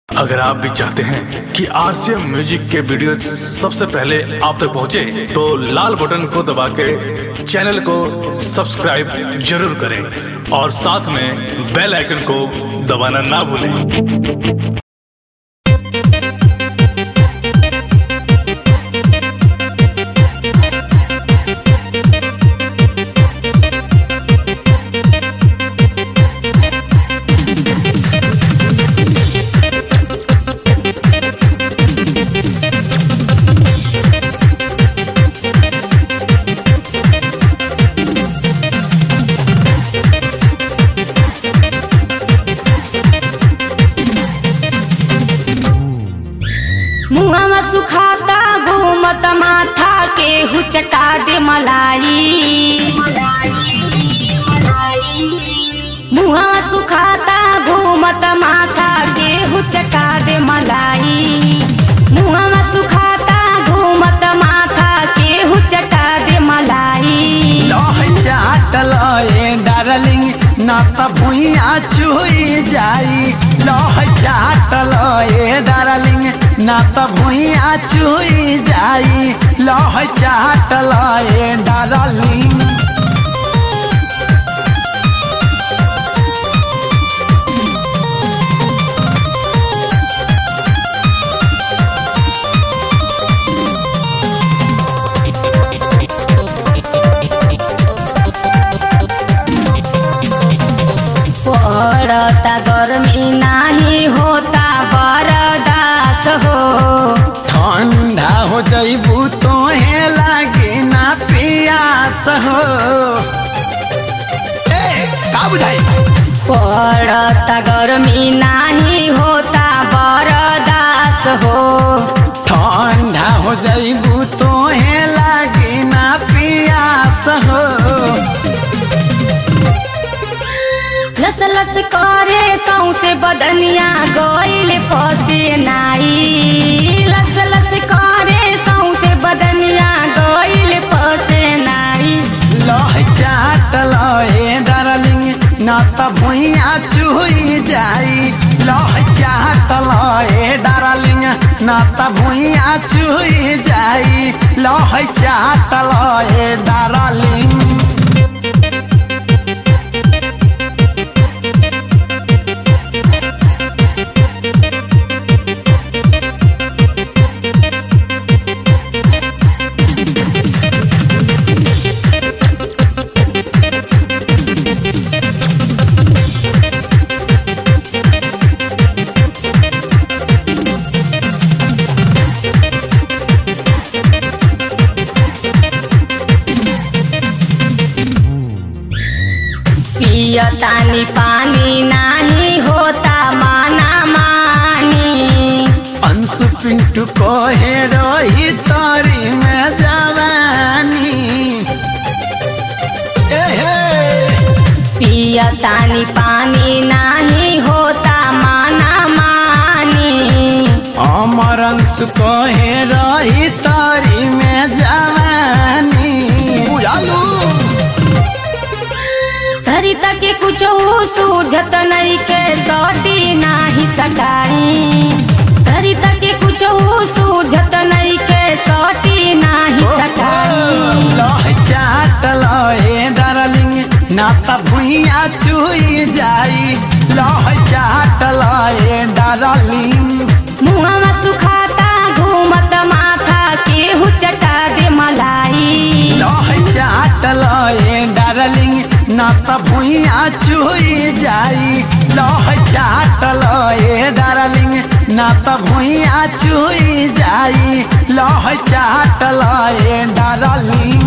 अगर आप भी चाहते हैं कि आरसीएम म्यूजिक के वीडियो सबसे पहले आप तक पहुंचे, तो लाल बटन को दबा के चैनल को सब्सक्राइब जरूर करें और साथ में बेल आइकन को दबाना ना भूलें मुहवा सुखाता घूमत माथा के हुचटा दे मलाई मुहवा सुखाता घूमत माथा के हुचटा दे मलाई मुहवा सुखाता घूमत माथा के हुचटा दे मलाई लह चाटल ए डार्लिंग ना त भुइया चुई जाई लह चाटल ए डार्लिंग ना त भुइया चुई जाई लह चाटल ए डार्लिंग पड़ता गर्मी नाही होता बरदास हो ठंडा हो जइबू तोहे लागे ना पियास हो ए का बुझाई पड़ता गर्मी नाही होता बरदास हो ठंडा हो जइबू तोहे लागे ना पियास हो लस लस करे सौसे बदनिया गइल फसे नाई लस लस करे सौसे बदनिया गइल फसे नाई लह चाटल ए डार्लिंग ना त भुइया चुई जाई लह चाटल ए डार्लिंग ना त भुइया चुई जाई लह चाटल ए डार्लिंग पियतानी पानी नाही होता माना मानी अंशु पिंटू कहे रही तोरी में जवानी ए हे पियतानी पानी नाही होता माना मानी अमर अंशु कहे रही तोरी में जवानी बुझालू सरिता के कुछ सूझत नहीं के सटी नाही सकाई सरिता के कुछ सूझत नहीं के सटी नाही सकाई लह चाटल ए डार्लिंग ना त भुइया चुई जाई लह चाटल ए डार्लिंग मुहवा सुखाता घूमत माथा के हुचटा दे मलाई लह चाटल ए डार्लिंग ना त भुइया चुई जाई लह चाटल ए डार्लिंग ना त भुइया चुई जाई लह चाटल ए डार्लिंग